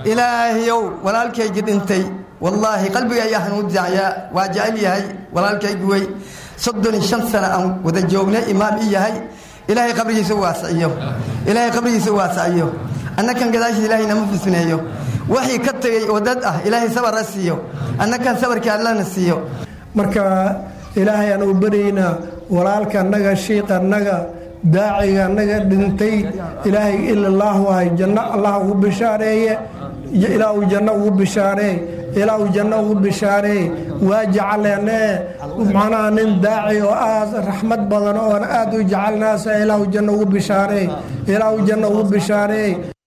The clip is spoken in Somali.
ilaahayow walaalkaygii dhintay wallaahi qalbiga ayaa hanuudicayaa waa jecel yahay walaalkaygi wey soddon iyo shan sana aan wada joognay imaam i yahay ilaahay qabrigiisa u waasiciyo ilaahay qabrigiisa u waasiciyo annakan gadaashiis ilaahay nama fusneeyo waxii ka tegey oo dad ah ilaahay sabar ha siiyo annakan sabarkii allana siiyo marka ilaahay aan u baryaynaa walaalka annaga shiiqa annaga daaciga annaga dhintay ilaahay ilallaahu ahay janno allah ugu bishaareeye ilaa uu janno ugu bishaareey ilaa uu janno ugu bishaareey waa jecleenee macnaha nin daaci oo aad raxmad badan oon aad u jecelnaasa ilaa uu janno ugu bishaareey ilaa uu janno ugu bishaareey